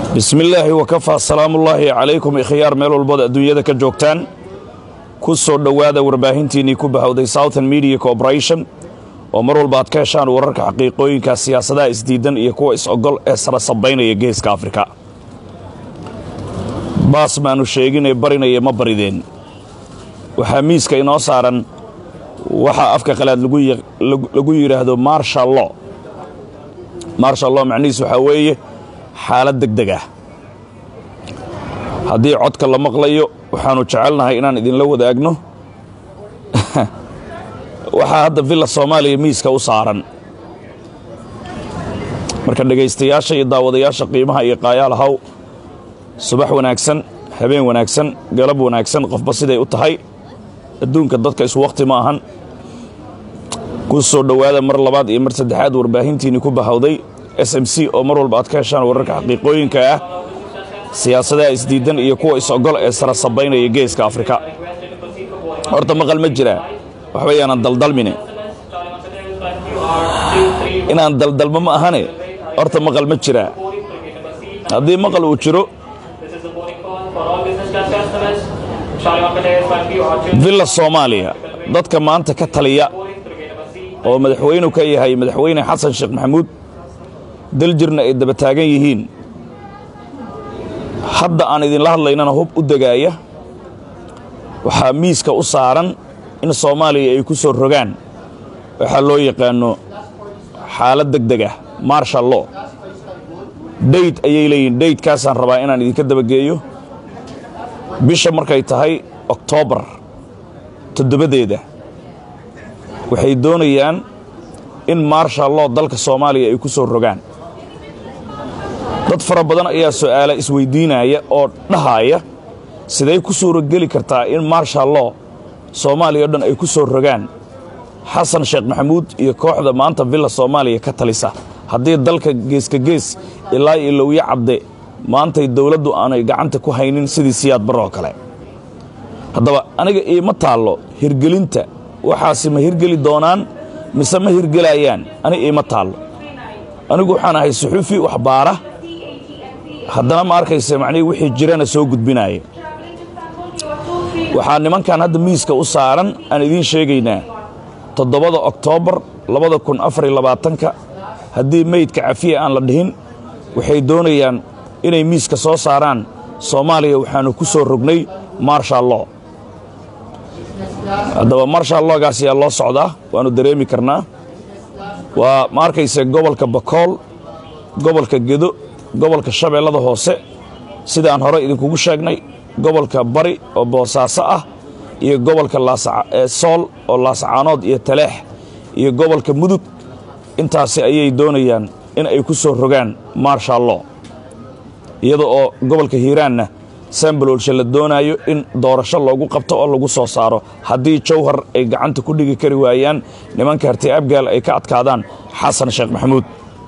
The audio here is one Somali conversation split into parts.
bismi illaahi wakafaa salaamullaahi calaykum ikhyaar meel walbood adduunyada ka joogtaan ku soo dhowaada warbaahintiinnii ku bahowday southern media corporation oo mar walba aad ka heshaan wararka xaqiiqooyinka siyaasadaha isdiidan iyo kuwa is-ogol ee sara sabaynaya geeska afrika baas maanu sheeginee barinaya ma barideen waxaa miiska inoo saaran waxaa afka qalaad lagu yidhaahdo marshal lo marshal lo macnihiis waxaa weeye xaalad deg deg ah haddii codka la maqlayo waxaannu jecelnahay inaan idinla wadaagno waxaa hadda villa soomaaliya miiska u saaran marka dhegaystayaasha iyo daawadayaasha qiimaha iyo qaayaalahaw subax wanaagsan habeen wanaagsan galab wanaagsan qofba siday u tahay adduunka dadka isu wakhti ma ahan ku soo dhowaada mar labaad iyo mar saddexaad warbaahintiinni ku bahowday s m c oo mar walba aad ka heshaan wararka xaqiiqooyinka ah siyaasadaha isdiidan iyo kuwa is-ogol ee sara sabaynaya geeska afrika horta maqal ma jiraa waxba yaanan daldalmine inaan daldalmo ma ahane horta maqal ma jiraa haddii maqal uu jiro villa soomaaliya dadka maanta ka taliya oo madaxweynu ka yahay madaxweyne xasan sheekh maxamuud daljirna ay daba taagan yihiin hadda aan idinla hadlaynana hub u degaaya waxaa miiska u saaran in soomaaliya ay ku soo rogaan waxaa loo yaqaano xaalad deg deg ah marshal lo dayd ayay leeyihin daydkaasaan rabaa inaan idinka dabageeyo bisha markay tahay oktoobar toddobadeeda waxay doonayaan in marshal lo dalka soomaaliya ay ku soo rogaan dad fara badan ayaa su'aala isweyddiinaya oo dhahaaya siday ku suurogeli kartaa in marshal lo soomaaliya o dhan ay ku soo rogaan xasan sheekh maxamuud iyo kooxda maanta villa soomaaliya ka talisa haddii dalka geeska gees ilaa iyo lowyo cabde maantay dowladdu aanay gacanta ku haynin sidii siyaad baroo kale haddaba aniga iima taallo hirgelinta waxaasi ma hirgeli doonaan mise ma hirgelayaan ani iima taallo anigu waxaan ahay suxuufi wax baara haddana ma arkayse macnihii wixii jirana soo gudbinaaya waxaa nimankan hadda miiska u saaran aan idiin sheegaynaa toddobada oktoobar labada kun afariyo labaatanka haddii meydka cafiya aan la dhihin waxay doonayaan inay miiska soo saaraan soomaaliya waxaannu ku soo rognay marshal lo haddaba marshal loogaas ayaa loo socdaa waannu dareemi karnaa waa ma arkayse gobolka bakool gobolka gedo gobolka shabeellada hoose sida aan hore idinkugu sheegnay gobolka bari oo boosaaso ah iyo gobolka sool oo laasacaanood iyo taleex iyo gobolka mudug intaasi ayay doonayaan in ay ku soo rogaan marshal lo iyada oo gobolka hiiraanna sambaloolsha la doonaayo in doorasho loogu qabto oo lagu soo saaro haddii jawhar ay gacanta ku dhigi kari waayaan nimanka harti abgaal ay ka adkaadaan xasan sheekh maxamuud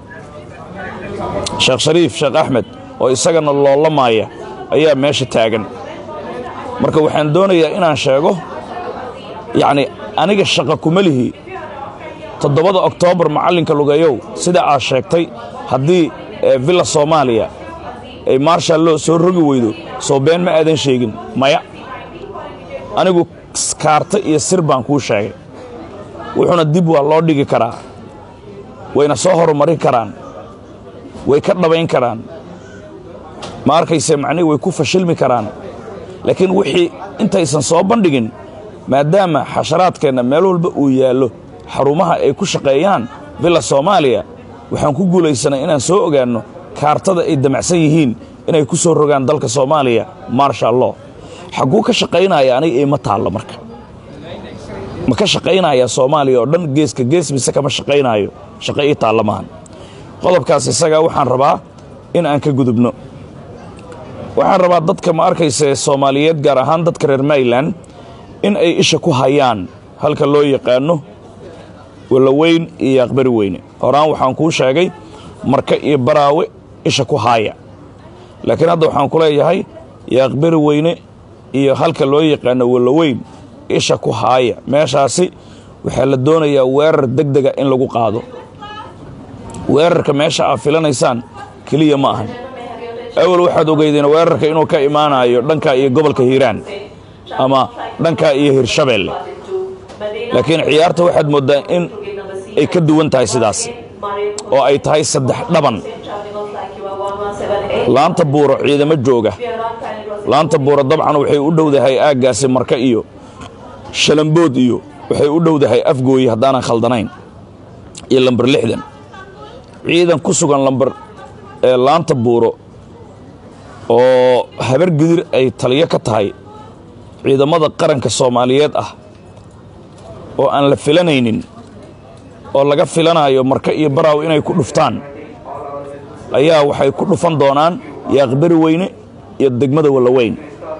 sheekh shariif sheekh axmed oo isagana loolamaaya ayaa meesha taagan marka waxaan doonayaa inaan sheego yacni aniga shaqa kuma lihi toddobada oktoobar macallinka lugeeyow sida aad sheegtay haddii villa soomaaliya ay marshal lo soo rogi weydo soo been ma aadan sheegin maya anigu kaarta iyo sir baan kuu sheegay wuxuuna dib waa loo dhigi karaa wayna soo horumarin karaan way ka dhabayn karaan ma arkayse macnihi way ku fashilmi karaan laakiin wixii intaysan soo bandhigin maadaama xasharaadkeenna meel walba uu yaallo xarumaha ay ku shaqeeyaan villa soomaaliya waxaan ku guulaysanay inaan soo ogaanno kaartada ay damacsan yihiin inay ku soo rogaan dalka soomaaliya marshal lo xagguu ka shaqaynaya aniga iima taallo marka ma ka shaqaynayaa soomaaliya oo dhan geeska gees mise kama shaqaynaayo shaqo ii taalla maahan qodobkaas isagaa waxaan rabaa in aan ka gudubno waxaan rabaa dadka ma arkayse soomaaliyeed gaar ahaan dadka reer mayland in ay isha ku hayaan halka loo yaqaano walaweyn iyo aqbari weyne horaan waxaan kuu sheegay marka iyo baraawe isha ku haaya laakiin hadda waxaan ku leeyahay yaaqbari weyne iyo halka loo yaqaano walaweyn isha ku haaya meeshaasi waxaa la doonayaa weerar deg dega in lagu qaado weerarka meesha aad filanaysaan keliya ma ahan awal waxaad ogeydeen weerarka inuu ka imaanayo dhanka iyo gobolka hiiraan ama dhanka iyo hirshabeelle laakiin ciyaarta waxaad mooddaa in ay ka duwan tahay sidaas oo ay tahay saddex dhaban laanta buuro ciidamo jooga laanta buuro dabcan waxay u dhowdahay aaggaasi marka iyo shalambood iyo waxay u dhowdahay afgooyi haddaanan khaldanayn iyo lambar lixdan ciidan ku sugan lambar ee laanta buuro oo habar gidir ay taliyo ka tahay ciidamada qaranka soomaaliyeed ah oo aan la filanaynin oo laga filanayo marka iyo baraaw inay ku dhuftaan ayaa waxay ku dhufan doonaan yaaqbari weyne iyo degmada wallaweyn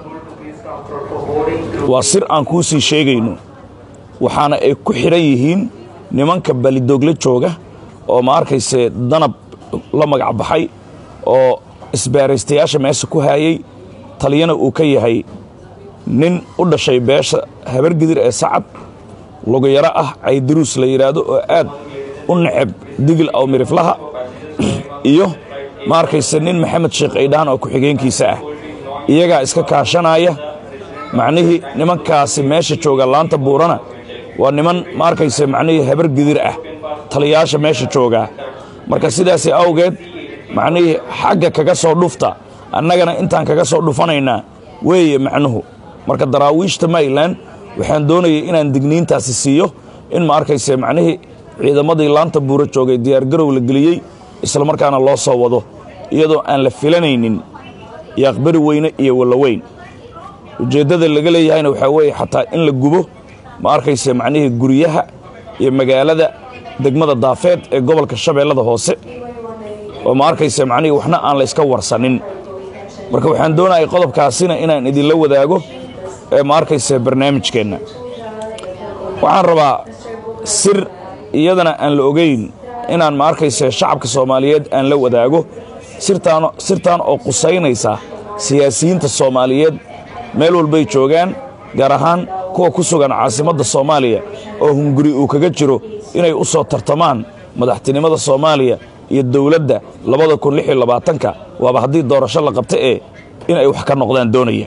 waa sir aan kuu sii sheegayno waxaana ay ku xidhan yihiin nimanka balidoogle jooga oo ma arkayse danab la magac baxay oo isbaaraystayaasha meesha ku haayay taliyana uu ka yahay nin u dhashay beesha habargidir ee sacad luguyaro ah caydaruus la yidhaahdo oo aad u neceb digil aw miriflaha iyo ma arkayse nin maxamed sheekh aydhaan oo ku-xigeenkiisa ah iyagaa iska kaashanaya macnihii nimankaasi meesha jooga laanta buurana waa niman ma arkayse macnihii habar gidir ah taliyaasha meesha joogaa marka sidaasi awgeed macnihii xagga kaga soo dhufta annagana intaan kaga soo dhufanaynaa weeye macnuhu marka daraawiishta mayland waxaan doonayay inaan digniintaasi siiyo in ma arkayse macnihii ciidamadii laanta buuro joogay diyaargarow la geliyey isla markaana loo soo wado iyadoo aan la filanaynin yaaqbari weyne iyo wallaweyn ujeeddada laga leeyahayna waxaa weeye xataa in la gubo ma arkayse macnihii guryaha iyo magaalada degmada daafeed ee gobolka shabeellada hoose oo ma arkayse macnihii waxna aan la yska warsanin marka waxaan doonayay qodobkaasina inaan idinla wadaago ee ma arkayse barnaamijkeenna waxaan rabaa sir iyadana aan la ogayn inaan ma arkayse shacabka soomaaliyeed aan la wadaago sirtaan sirtaan oo qusaynaysa siyaasiyiinta soomaaliyeed meel walbay joogaan gaar ahaan kuwa ku sugan caasimadda soomaaliya oo hunguri uu kaga jiro inay u soo tartamaan madaxtinimada soomaaliya iyo dowladda labada kun lix iyo labaatanka waaba haddii doorasho la qabta ee in ay wax ka noqdaan doonaya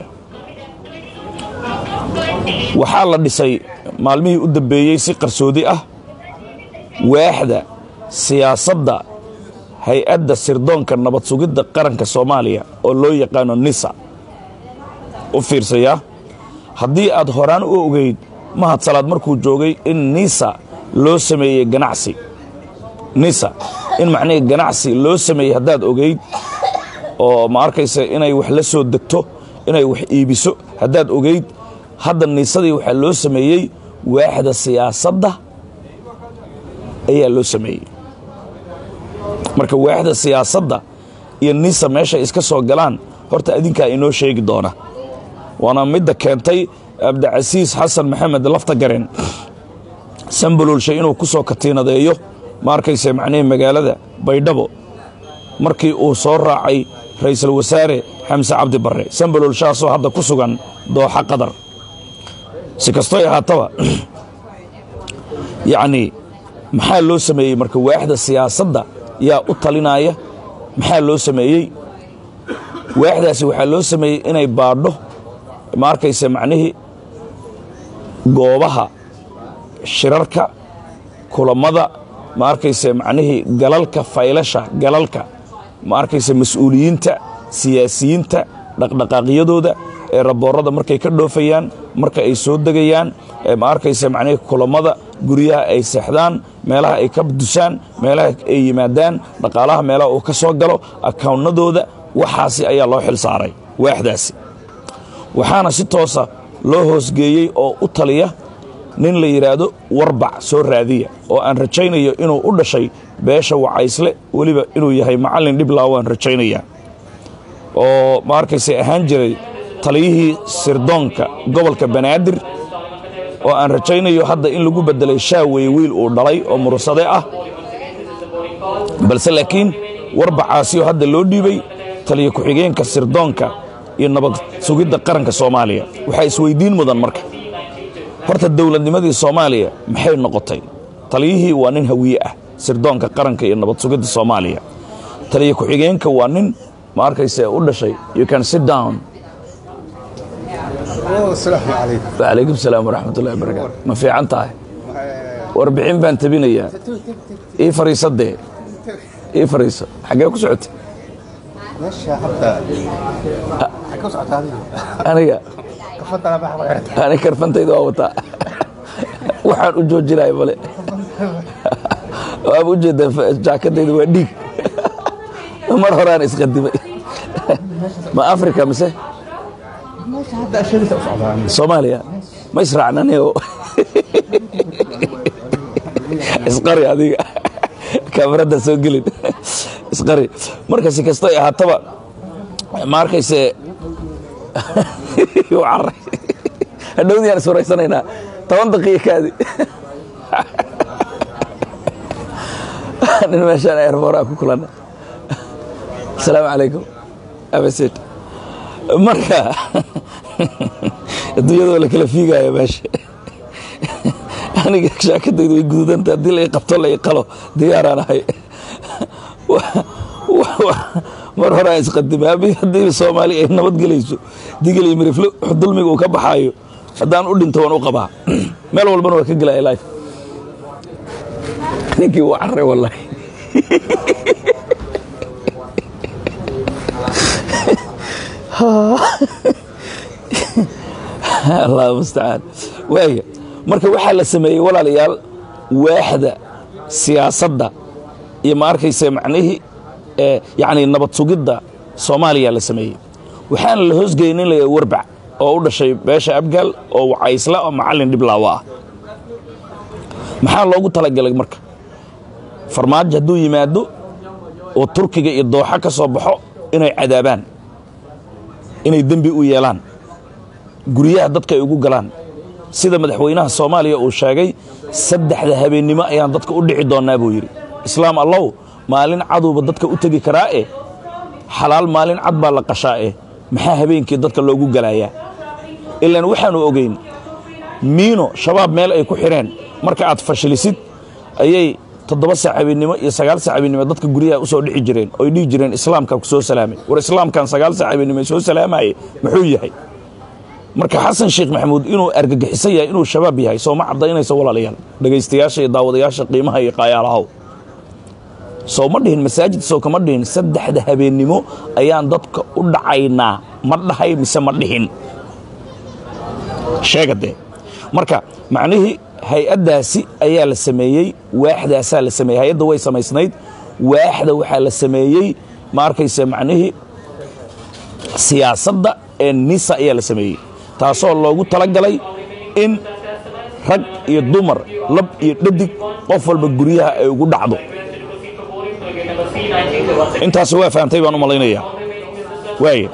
waxaa la dhisay maalmihii u dambeeyey si qarsoodi ah waaxda siyaasadda hay-adda sirdoonka nabad sugidda qaranka soomaaliya oo loo yaqaano nisa u fiirsayaa haddii aad horaan u ogeyd mahad salaad markuu joogay in nisa loo sameeyey ganacsi nisa in macnihii ganacsi loo sameeyey haddaad ogeyd oo ma arkaysa inay wax la soo degto inay wax iibiso haddaad ogeyd hadda niisadii waxaa loo sameeyey waaxda siyaasadda ayaa loo sameeyey marka waaxda siyaasadda iyo nisa meeshay iska soo galaan horta adinkaa inoo sheegi doona waana midda keentay abdicasiis xasan maxamed lafta garen sambalolshe inuu ku soo katiinadeeyo ma arkayse macnihii magaalada baydhabo markii uu soo raacay ra'iisul wasaare xamse cabdi barre sambalolshaasoo hadda ku sugan dooxa qatar si kastoy ahaataba yacnii maxaa loo sameeyey marka waaxda siyaasadda yaa u talinaya maxaa loo sameeyey waaxdaasi waxaa loo sameeyey inay baadho ma arkayse macnihii goobaha shirarka kulammada ma arkayse macnihii galalka faylasha galalka ma arkayse mas-uuliyiinta siyaasiyiinta dhaqdhaqaaqyadooda ee raboorada markay ka dhoofayaan marka ay soo degayaan ma arkayse macnihii kulammada guryaha ay seexdaan meelaha ay ka dusaan meelaha ay yimaadaan dhaqaalaha meelaha uu ka soo galo akawnnadooda waxaasi ayaa loo xil saaray waaxdaasi waxaana si toosa loo hoosgeeyey oo u taliya nin la yidhaahdo warbac soo raadiya oo aan rajaynayo inuu u dhashay beesha wacaysle weliba inuu yahay macallin dhiblaa waan rajaynaya oo ma arkayse ahaan jiray taliyihii sirdoonka gobolka banaadir oo aan rajaynayo hadda in lagu beddelay shaaweye wiil uu dhalay oo mursade ah balse laakiin warbacaasioo hadda loo dhiibay taliya ku-xigeenka sirdoonka iyo nabad sugidda qaranka soomaaliya waxaa isweyddiin mudan marka horta dowladnimadii soomaaliya maxay noqotay taliyihii waa nin hawiye ah sirdoonka qaranka iyo nabad sugidda soomaaliya taliya ku-xigeenka waa nin ma arkayse u dhashay you can sit down asalaamu calaykum wacalaykum salaam waraxmat ullahi barakaatu ma fiican tahay warbixin baan tabinayaa ii fariiso dee ii fariiso xaggee ku socotay meesha hadda xagee u socotaa adiga aniga kafadana bax baa ani karfantayda waa wataa waxaan u joojinaya male waaba u jeedaa jaakadayda waa dhiig mar horaan isqadimay ma africa mise meesha hadda ashadiisa u socdaa soomaaliya ma israacnaniyo isqari adiga kaamarada soo gelin isqari marka si kastay ahaataba ma arkayse u caray hadhowdiyaan iswaraysanaynaa toban daqiiqa kaadi nin meeshaan airboraa ku kulanna asalaamu calaykum abasid marka adduunyadoo la kala fiigaayo meesha aniga shaakadaydu way gududanta haddii la ii qabto la ii qalo diyaaraan ahay mar hore aan isqadimay haddii soomaali ay nabadgelayso digil iyo miriflo dulmiga uu ka baxaayo haddaan u dhinto waan u qabaa meel walbana waa ka gelaya life ninkii wuu carray wallahi allah mustacaan waaya marka waxaa la sameeyey walaalayaal waaxda siyaasadda iyo ma arkayse macnihii ee yacni nabad sugidda soomaaliya la sameeyey waxaana la hoosgeynin laya warbac oo u dhashay beesha abgaal oo wacaysla oo macallin dhiblaawo ah maxaa loogu talagalay marka farmaajo hadduu yimaado oo turkiga iyo dooxa ka soo baxo inay cadaabaan inay dembi u yeelaan guryaha dadka ay ugu galaan sida madaxweynaha soomaaliya uu sheegay saddexda habeennimo ayaan dadka u dhici doonnaa buu yidhi islaam allow maalin caduuba dadka u tegi karaa eh xalaal maalin cad baa la qashaa eh maxaa habeenkii dadka loogu galayaa ilaan waxaannu ogeyn miino shabaab meel ay ku xidheen marka aad fashilisid ayay toddoba saac habeennimo iyo sagaal saac habeennimo dadka guryaha u soo dhixi jireen oy dhihi jireen islaamkaa ku soo salaamay war islaamkan sagaal saac habeennimo soo salaamaye muxuu yahay marka xasan sheekh maxamuud inuu argagixisan yahay inuu shabaab yahay sooma caddaynayso walaalayaal dhegaystayaasha iyo daawadayaasha qiimaha iyo qaayaalahow soo ma dhihin masaajid soo kama dhihin saddexda habeennimo ayaan dadka u dhacaynaa ma dhahay mise ma dhihin sheega dee marka macnihii hay-addaasi ayaa la sameeyey waaxdaasaa la sameeyey hay-adda way samaysnayd waaxda waxaa la sameeyey ma arkayse macnihii siyaasadda ee nisa ayaa la sameeyey taasoo loogu talagalay in rag iyo dumar lab iyo dhadig qof walba guryaha ay ugu dhacdo intaas waa fahamtay baan u malaynayaa waaya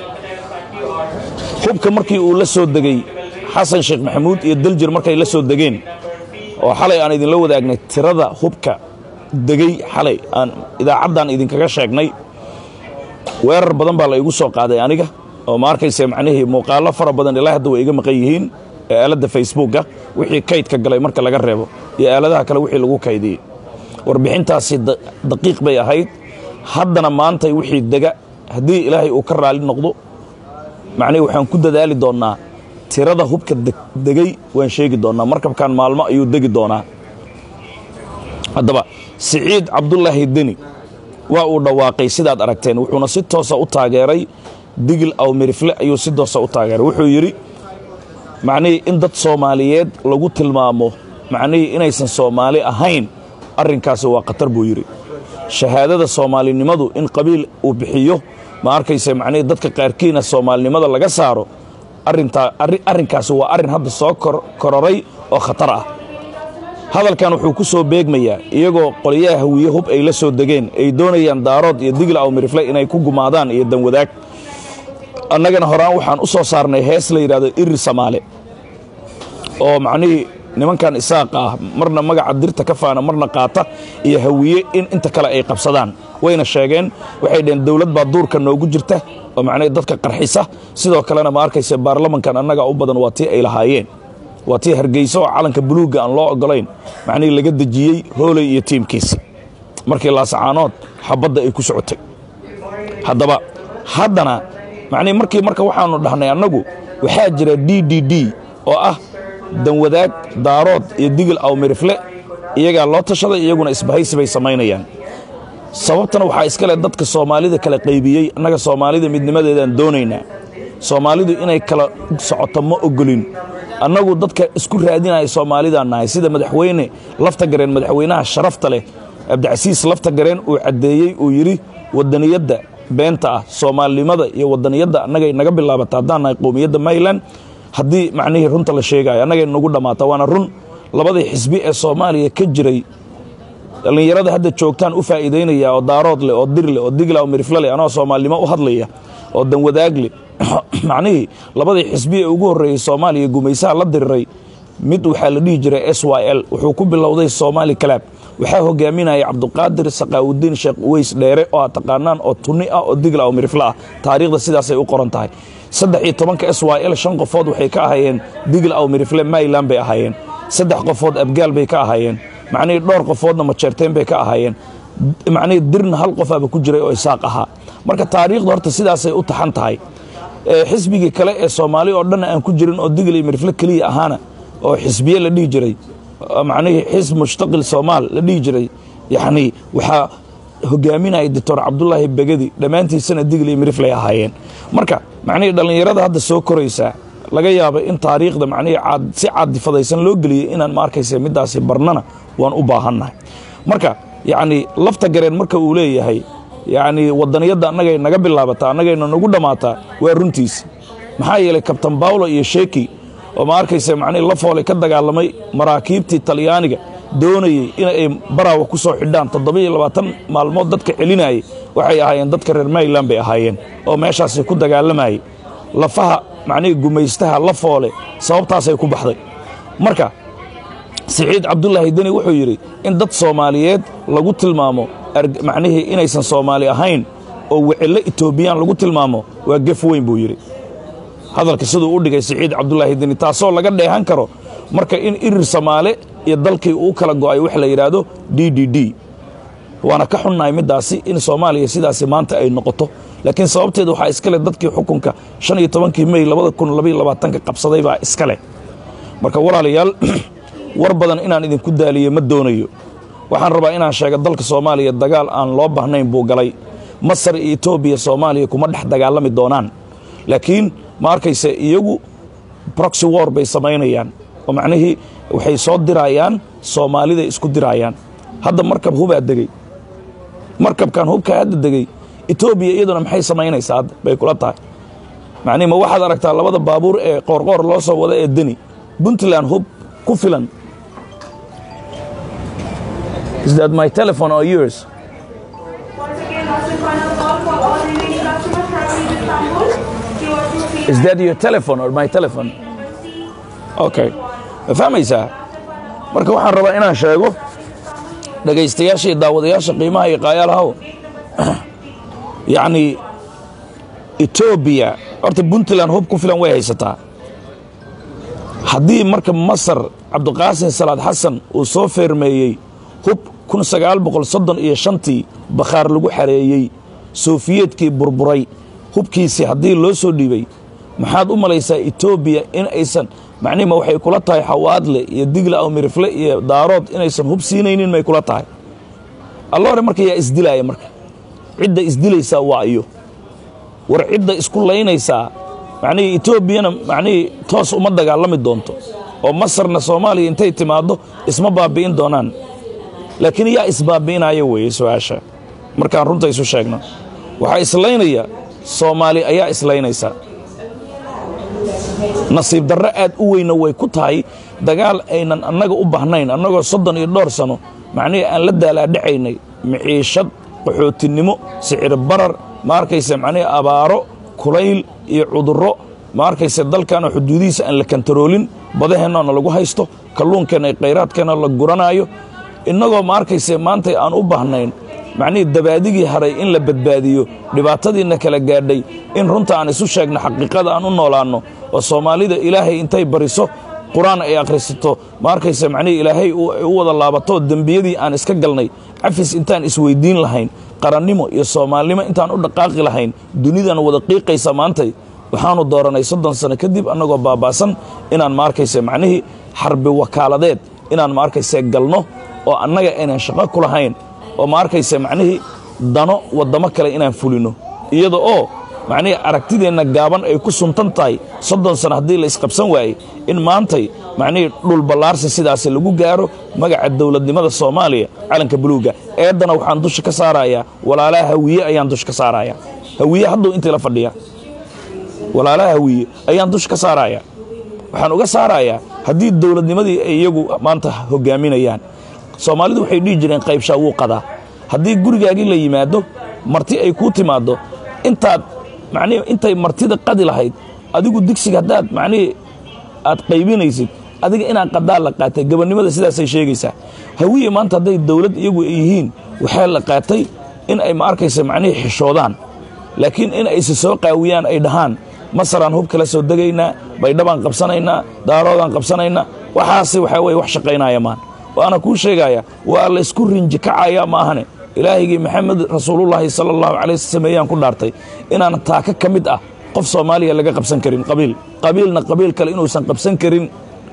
hubka markii uu la soo degey xasan sheekh maxamuud iyo daljir markay la soo degeen oo xalay aan idinla wadaagnay tirada hubka degey xalay aan idaacaddan idinkaga sheegnay weerar badan baa la igu soo qaaday aniga oo ma arkayse macnihii muuqaallo fara badan ilaa hadda way iga maqan yihiin ee aaladda facebooka wixii kaydka galay marka laga reebo iyo aaladaha kale wixii lagu kaydiyey warbixintaasi daqiiq bay ahayd haddana maantay wixii dega haddii ilaahay uu ka raali noqdo macnihi waxaan ku dadaali doonnaa tirada hubka degey waan sheegi doonnaa markabkan maalmo ayuu degi doonaa haddaba siciid cabdulaahi deni waa uu dhawaaqay sidaad aragteen wuxuuna si toosa u taageeray digil aw mirifle ayuu si toosa u taageeray wuxuu yidhi macnihii in dad soomaaliyeed lagu tilmaamo macnihii inaysan soomaali ahayn arrinkaasi waa khatar buu yidhi shahaadada soomaalinimadu in qabiil uu bixiyo ma arkayse macnihii dadka qaarkiina soomaalinimada laga saaro arrintaa arrinkaasi waa arrin hadda soo kororay oo khatar ah hadalkan wuxuu ku soo beegmayaa iyagoo qolyaha hawiye hub ay la soo degeen ay doonayaan daarood iyo digil aw mirifle inay ku gumaadaan iyo danwadaag annagana horaan waxaan u soo saarnay hees la yidhahdo iri samaale oo macnihii nimankan isaaqa ah marna magaca dirta ka faana marna qaata iyo hawiye in inta kale ay qabsadaan wayna sheegeen waxay dhaheen dowlad baa duurka noogu jirta oo macnihii dadka qarxisa sidoo kalena ma arkayse baarlamankan annaga u badan waa tii ay lahaayeen waa tii hargeysa oo calanka buluugga aan loo ogolayn macnihii laga dejiyey hooley iyo tiimkiisa markii laasacaanood xabadda ay ku socotay haddaba haddana macnihi markii marka waxaannu dhahnay annagu waxaa jira d d d oo ah danwadaag daarood iyo digil awmirifle iyagaa loo tashaday iyaguna isbahaysi bay samaynayaan sababtana waxaa iska leh dadka soomaalida kala qaybiyey annaga soomaalida midnimadeedaan doonaynaa soomaalidu inay kala socoto ma ogolin annagu dadka isku raadinaya soomaalidaan nahay sida madaxweyne lafta gareen madaxweynaha sharafta leh cabdicasiis lafta gareen uu caddeeyey uu yidhi wadaniyadda beenta ah soomaalinimada iyo wadaniyadda annagay naga bilaabata haddaan nahay qowmiyadda mayland haddii macnihii runta la sheegaayo annagay nagu dhammaata waana run labadii xisbi ee soomaaliya ka jiray dhallinyarada hadda joogtaan u faa'iidaynaya oo daarood leh oo dir leh oo digla oo mirifle leh anoo soomaalinimo u hadlaya oo danwadaag leh macnihii labadii xisbi ee ugu horreeyey soomaaliya gumaysaha la diriray mid waxaa la dhihi jiray s y l wuxuu ku bilowday soomaali kalaab waxaa hogaaminaya cabduqaadir sakaawudiin sheekh uweys dheere oo aad taqaanaan oo tunni ah oo digla oo mirifle ah taariikhda sidaasay u qoran tahay saddex iyo tobanka s y l shan qofood waxay ka ahaayeen digla aw mirifle mayland bay ahaayeen saddex qofood abgaal bay ka ahaayeen macnihii dhowr qofoodna majeerteen bay ka ahaayeen macnihii dirna hal qofaaba ku jiray oo isaaq ahaa marka taariikhda horta sidaasay u taxan tahay xisbigii kale ee soomaali oo dhanna aan ku jirin oo digil iyo mirifle keliya ahaana oo xisbiye la dhihi jiray macnihii xisb mushtaqil soomaal la dhihi jiray yacnii waxaa hogaaminaya doctor cabdulaahi begedi dhammaantiisana digil iyo miriflay ahaayeen marka macnihii dhallinyarada hadda soo koraysaa laga yaaba in taariikhda macnihii si caadifadaysan loo geliyey inaan ma arkaysa middaasi barnana waan u baahannahay marka yacnii lafta gareen marka uu leeyahay yacnii wadaniyadda annagay naga bilaabataa annagayna nagu dhammaataa waa runtiisi maxaa yeelay kabtan bawlo iyo sheeki oo ma arkaysa macnihii lafoole ka dagaalamay maraakiibtii talyaaniga doonayey inay baraawa ku soo xidhaan toddobiyo labaatan maalmood dadka celinayay waxay ahaayeen dadka reer mayland bay ahaayeen oo meeshaasi ku dagaalamayay lafaha macnihii gumaystaha lafoole sababtaasay ku baxday marka siciid cabdulaahi deni wuxuu yidhi in dad soomaaliyeed lagu tilmaamo macnihii inaysan soomaali ahayn oo wecelle etoobiyaan lagu tilmaamo waa gef weyn buu yidhi hadalka siduu u dhigay siciid cabdulaahi deni taasoo laga dheehan karo marka in irir soomaale iyo dalkii uu kala go'ay wax la yidhaahdo d d d waana ka xunnahay middaasi in soomaaliya sidaasi maanta ay noqoto laakiin sababteeda waxaa iska leh dadkii xukunka shan iyo tobankii mey labada kun labaiyo labaatanka qabsaday baa iska leh marka walaalayaal war badan inaan idinku daaliyo ma doonayo waxaan rabaa inaan sheega dalka soomaaliya dagaal aan loo baahnayn buu galay masar iyo etoobiya soomaaliya kuma dhex dagaalami doonaan laakiin ma arkayse iyagu broxy war bay samaynayaan oo macnihii waxay soo dirayaan soomaaliday isku dirayaan hadda markab hubaa degey markabkan hubkaa hadda degey etoobiya iyaduna maxay samaynaysaa hadda bay kula tahay macnihi ma waxaad aragtaa labada baabuur ee qoorqoor loo soo wada ee deni puntland hub ku filan is that my telephone or yours Once again, that's the final call for all remaining customers traveling to Istanbul. QRQ is that your telephone or my telephone okay ma fahmaysaa marka waxaan rabaa inaan sheego dhegaystayaasha iyo daawadayaasha qiimaha iyo qaayaalahow yacnii etoobiya horta puntland hub ku filan way haysataa haddii marka masar cabdiqaasin salaad xasan uu soo feermeeyey hub kun sagaal boqol soddon iyo shantii bakhaar lagu xareeyey soofiyeedkii burburay hubkiisii haddii loo soo dhiibay maxaad u malaysaa etoobiya in aysan macnihima waxay kula tahay xawaadle iyo digla aw mirifle iyo daarood inaysan hub siinaynin may kula tahay alla hore marka yaa isdilaaya marka cidda isdilaysaa waa iyo war cidda isku laynaysaa macnihii etoobiyana macnihii toos uma dagaalami doonto oo masarna soomaaliya intay timaaddo isma baabi'in doonaan laakiin yaa isbaabi'inaya weeye su-aasha markaan runta isu sheegno waxaa islaynaya soomaali ayaa islaynaysa nasiib darro aad u weyna way ku tahay dagaal aynan annaga u bahnayn annagoo soddon iyo dhowr sano macnihii aan la daalaadhacaynay miciishad qaxootinimo sicir barar ma arkayse macnihii abaaro kulayl iyo cudurro ma arkayse dalkanoo xuduudihiisa aan la kantaroolin badaheennaona lagu haysto kalluunkeenna iyo khayraadkeenna la guranaayo innagoo ma arkayse maanta aan u bahnayn macnihii dabaadigii haray in la badbaadiyo dhibaatadiinna kala gaadhay in runta aan isu sheegno xaqiiqada aan u noolaanno oo soomaalida ilaahay intay bariso qur-aan ay akhrisato ma arkaysa macnihii ilaahay u wada laabato dembiyadii aan iska galnay cafis intaan isweyddiin lahayn qarannimo iyo soomaalnimo intaan u dhaqaaqi lahayn dunidan wada qiiqaysa maantay waxaanu dooranay soddon sano kadib annagoo baaba'san inaan ma arkaysa macnihii xarbi wakaaladeed inaan ma arkaysa galno oo annaga aynan shaqo ku lahayn oo ma arkaysa macnihii dano waddamo kale inaan fulino iyada oo macnihii aragtideenna gaaban ay ku suntan tahay soddon sano haddii la isqabsan waayey in maantay macnihii dhulballaarsi sidaasi lagu gaaro magaca dowladnimada soomaaliya calanka buluugga eeddana waxaan dusha ka saarayaa walaalaha hawiye ayaan dusha ka saarayaa hawiye hadduu intii la fadhiya walaalaha hawiye ayaan dusha ka saarayaa waxaan uga saarayaa haddii dowladnimadii ay iyagu maanta hoggaaminayaan soomaalidu waxay dhihi jireen qaybshaa wuu qadaa haddii gurigaagii la yimaado marti ay kuu timaaddo intaad macnihi intay martida qadi lahayd adigu digsiga haddaad macnihii aad qaybinaysid adiga inaad qadaa la qaatay gabannimada sidaasay sheegaysaa hawiye maanta hadday dowlad iyagu ay yihiin waxaa la qaatay in ay ma arkaysa macnihii xishoodaan laakiin in ayse soo qaawiyaan ay dhahaan masaraan hub kala soo degaynaa baydhabaan qabsanaynaa daaroodaan qabsanaynaa waxaase waxaa weye wax shaqaynaya maan waana kuu sheegaya waa laysku rinji kacaya ma ahane ilaahigii maxamed rasuulullaahi sala allahu calay sameeyaan ku dhaartay inaan taaka ka mid ah qof soomaaliya laga qabsan karin qabiil qabiilna qabiil kale inuusan qabsan karin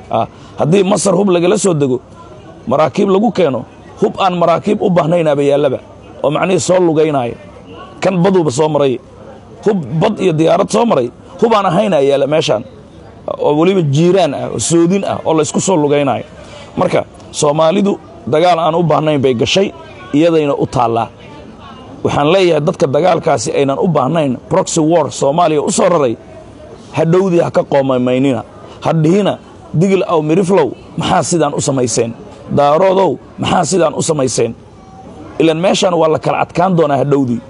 haddii masar hub lagala soo dego maraakiib lagu keeno hub aan maraakiib u baahnaynaba yaallaba oo macnihii soo lugaynaya kan baduuba soo maray hub bad iyo diyaarad soo maray hub aan ahaynaa yaalla meeshaan oo weliba jiiraan ah oo soodin ah oo laysku soo lugaynayo marka soomaalidu dagaal aan u baahnayn bay gashay iyadayna u taallaa waxaan leeyahay dadka dagaalkaasi aynan u baahnayn broxy war soomaaliya u soo raray hadhowdii ha ka qoomamaynina hadhihina digil aw miriflow maxaa sidaan u samayseen daaroodow maxaa sidaan u samayseen ilan meeshaan waa la kala adkaan doonaa hadhowdii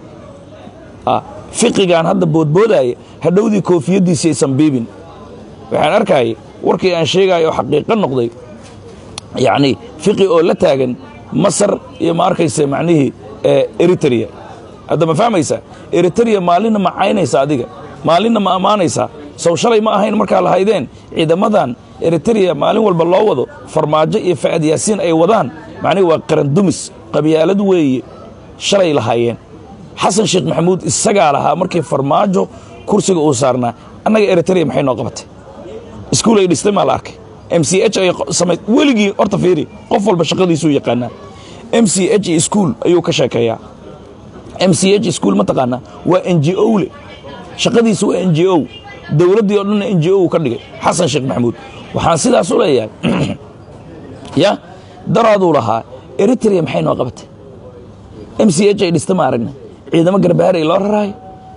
fiqigaan hadda boodboodaaya hadhowdii koofiyaddiisi aysan biibin waxaan arkayay warkii aan sheegaayo oo xaqiiqo noqday yacnii fiqi oo la taagan masar iyo ma arkaysa macnihii eritrea hadda ma fahmaysaa eritrea maalinna ma caynaysa adiga maalinna ma ammaanaysaa sow shalay ma ahayn markaa lahaydeen ciidamadan eritrea maalin walba loo wado farmaajo iyo fa'ad yaasiin ay wadaan macnihi waa qarandumis qabyaalad weeye shalay lahaayeen xasan sheekh maxamuud isagaa lahaa markii farmaajo kursiga uu saarnaa annaga eritrea maxay noo qabatay iskuul ay dhistay maa la arkay m c h ay samay weligii horta fiiri qof walba shaqadiisuu yaqaanaa m c h iyo iskuul ayuu ka sheekeeyaa m c h iskuul ma taqaanaa waa n g o le shaqadiisa waa n g o dowladdii oo dhanna n g o uu ka dhigay xasan sheekh maxamuud waxaan sidaas u leeyahay ya daraaduu lahaa eritrea maxay noo qabatay m c h ay dhista ma aragna ciidamo garbaaray loo raraayo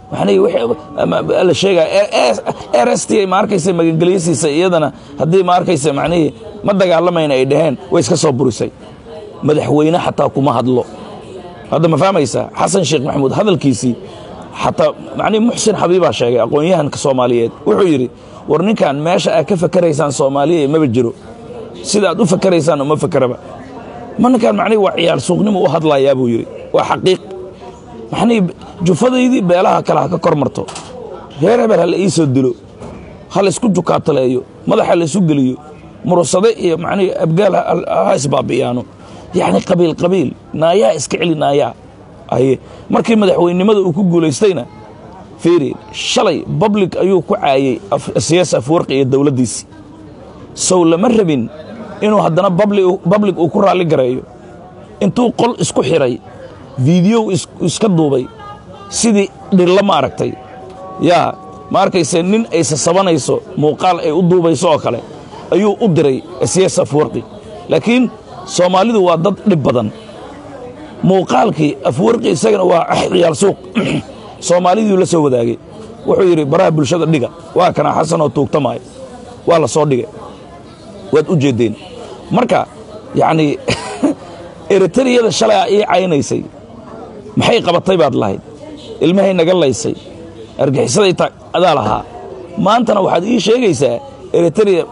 waxna la sheegaya r s t ma arkaysa magangelyasiisa iyadana haddii ma arkaysa macnihii ma dagaalamayna ay dhaheen way iska soo burisay madaxweyne xataa kuma hadlo hadda ma fahmaysaa xasan sheekh maxamuud hadalkiisii xataa macnihi muxsin xabiibaa sheegay aqoon-yahanka soomaaliyeed wuxuu yidhi war ninkan meesha aad ka fakaraysaan soomaaliya maba jiro sida aad u fakaraysaan uma fakaraba ma ninkaan macnihi waa ciyaar suuqnimo u hadlayaa buu yidhi waa xaqiiq maxnii jufadaydii beelaha kale ha ka kor marto reer hebel ha la ii soo dilo ha laysku jukaataleeyo madaxa laysu geliyo murusade iyo macnihii abgaal ha isbaabi'iyaano yacni qabiil qabiil naayaa iska celi naayaa aye markii madaxweynenimada uu ku guulaystayna fiiri shalay bablig ayuu ku caayey siyaas afwarqi iyo dowladdiisii sow lama rabin inuu haddana bablig uu ku raalli gareeyo intuu qol isku xidhay fiidiyow iska duubay sidii dhirla ma aragtay yaa ma arkayse nin ay sasabanayso muuqaal ay u duubayso oo kale ayuu u diray siyaas afwarqi laakiin soomaalidu waa dad dhib badan muuqaalkii afwarqi isagana waa ciyaal suuq soomaaliduu la soo wadaagay wuxuu yidhi baraha bulshada dhiga waa kana xasanoo tuugtamaayo waa la soo dhigay waad u jeeddeen marka yacnii eritariyada shalay a ii caynaysay maxay qabatay baad lahayd ilmahay naga laysay argixisaday adaa lahaa maantana waxaad ii sheegaysaa eritariya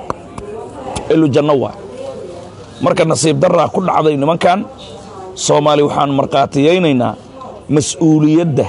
elujanno waa marka nasiib darraa ku dhacday nimankan soomaali waxaan markhaatiyaynaynaa mas'uuliyadda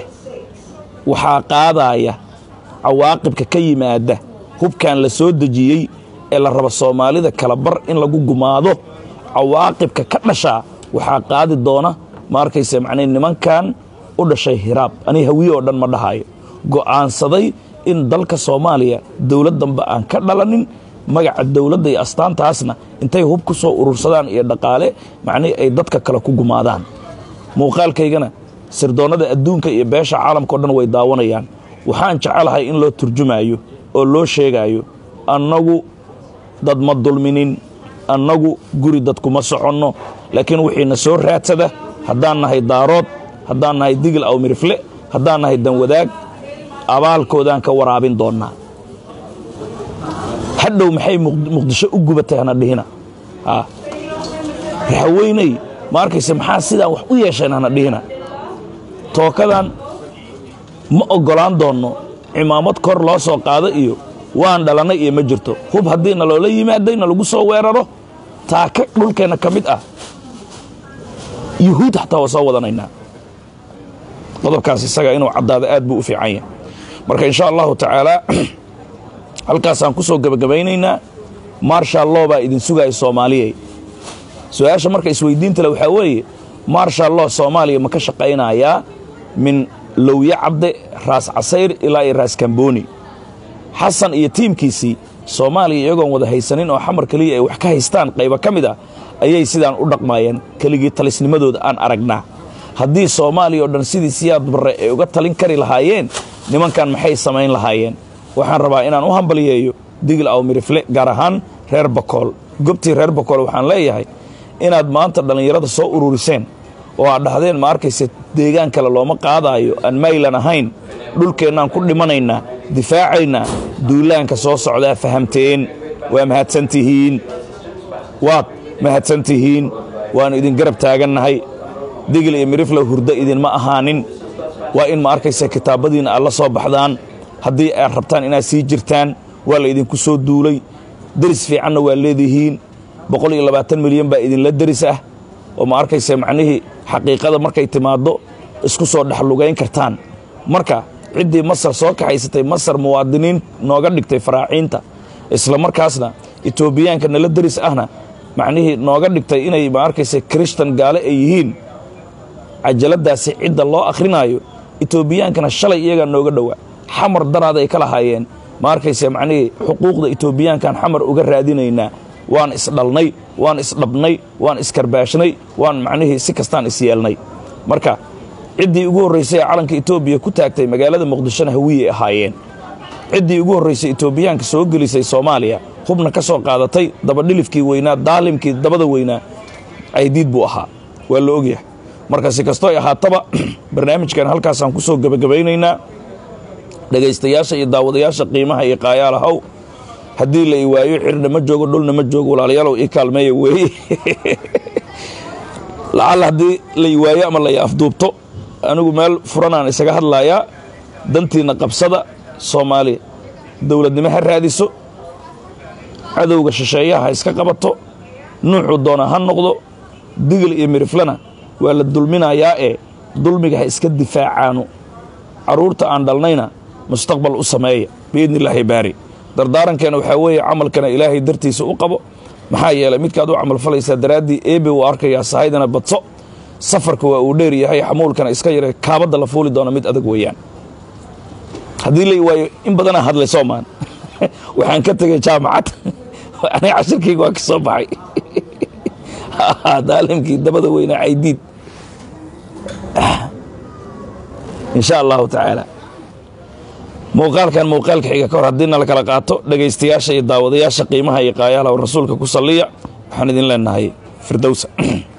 waxaa qaadaaya cawaaqibka ka yimaadda hubkan la soo dejiyey ee la rabo soomaalida kala bar in lagu gumaado cawaaqibka ka dhashaa waxaa qaadi doona ma arkayse macnii nimankan u dhashay hiraab aniga hawiye oo dhan ma dhahayo go'aansaday in dalka soomaaliya dowlad dambe aan ka dhalanin magaca dowladda iyo astaantaasna intay hub ku soo urursadaan iyo dhaqaale macnii ay dadka kale ku gumaadaan muuqaalkaygana sirdoonnada adduunka iyo beesha caalamka o dhan way daawanayaan waxaan jecelahay in loo turjumaayo oo loo sheegaayo annagu dad ma dulminin annagu guri dad kuma soconno laakiin wixiina soo raadsada haddaan nahay daarood haddaan nahay digil aw mirifle haddaan nahay danwadaag abaalkoodaan ka waraabin doonnaa hadhow maxay muqdisho u gubatay hana dhihina raxweyney ma arkayse maxaa sidaan wax u yeesheen hana dhihina tookadan ma oggolaan doonno cimaamad kor loo soo qaado iyo waan dhalannay iyo ma jirto hub haddiina loola yimaadayna lagu soo weeraro taaka dhulkeenna ka mid ah yuhuud xataa waa soo wadanaynaa qodobkaas isaga inuu caddaado aad buu u fiican yahay marka insha allahu tacaalaa halkaasaan ku soo gebagabaynaynaa marshal law baa idin sugaya soomaaliyey su-aasha marka isweydiinta le waxaa weeye marshal law soomaaliya ma ka shaqaynayaa min lowye cabde raas casayr ilaa iyo raas kambooni xasan iyo tiimkiisii soomaaliya iyagoon wada haysanin oo xamar keliya ay wax ka haystaan qaybo ka mid ah ayay sidaan u dhaqmaayeen keligii talisnimadooda aan aragnaa haddii soomaaliya oo dhan sidii siyaad barre ay uga talin kari lahaayeen nimankan maxay samayn lahaayeen waxaan rabaa inaan u hambaliyeeyo digil aw mirifle gaar ahaan reer bakool gobtii reer bakool waxaan leeyahay inaad maanta dhallinyarada soo ururiseen oo aad dhahdeen ma arkayse deegaan kale looma qaadaayo aan maylan ahayn dhulkeennaan ku dhimanaynaa difaacaynaa duulaanka soo socdaa fahamteen waa mahadsantihiin waad mahadsantihiin waannu idin garab taagannahay digil iyo mirifle hurdo idinma ahaanin waa in ma arkayse kitaabadiinna aad la soo baxdaan haddii aad rabtaan inaad sii jirtaan waa la idinku soo duulay deris fiicanna waa leedihiin boqol iyo labaatan milyan baa idinla deris ah oo ma arkayse macnihii xaqiiqada markay timaaddo isku soo dhexlugayn kartaan marka ciddii masar soo kaxaysatay masar muwaadiniin nooga dhigtay faraaciinta isla markaasna etoobiyaanka nala deris ahna macnihii nooga dhigtay inay ma arkayse kirishtan gaale ay yihiin cajaladaasi cidda loo akhrinaayo etoobiyaankana shalay iyagaa nooga dhowaa xamar daraaday ka lahaayeen ma arkayse macnihii xuquuqda etoobiyaankan xamar uga raadinaynaa waan isdhalnay waan isdhabnay waan iskarbaashnay waan macnihii si kastaan isyeelnay marka ciddii ugu horraysay ee calanka etoobiya ku taagtay magaalada muqdishona hawiyey ahaayeen ciddii ugu horraysay etoobiyaanka soo gelisay soomaaliya hubna ka soo qaadatay dabadhilifkii weynaa daalimkii dabada weynaa caydiid buu ahaa waa la ogyahay marka si kastoo ay ahaataba barnaamijkan halkaasaan ku soo gebagabaynaynaa dhegaystayaasha iyo daawadayaasha qiimaha iyo qaayaalahow haddii la i waayo xirna ma joogo dhulna ma joogo walaalayaalow ii kaalmeeya weeye lacalla haddii la i waayo ama la i afduubto anigu meel furanaan isaga hadlayaa dantiinna qabsada soomaaliya dowladnimo ha raadiso cadowga shisheeyaha ha iska qabato nuuxuu doona ha noqdo digil iyo miriflana waa la dulminayaa ee dulmiga ha iska difaacaano carruurta aan dhalnayna mustaqbal u sameeya biidni illaahi baari dardaarankeena waxaa weeye camalkana ilaahay dartiisa u qabo maxaa yeelay midkaad u camalfalaysaa daraaddii eebe uu arkayaa sahaydana badso safarka waa uu dheer yahay xamuulkana iska yara kaabadda la fuuli doona mid adag weeyaan haddii la waayo in badanaa hadlay soomaan waxaan ka tegay jaamacad aniga cashirkayga waa ka soo baxay daalimkii dabada weynaa caydiid insha allahu tacaala muuqaalkan muuqaalka xiga ka hor haddii na la kala qaato dhegaystayaasha iyo daawadayaasha qiimaha iyo qaayaalaha rasuulka ku salliya waxaan idin leenahay firdowsa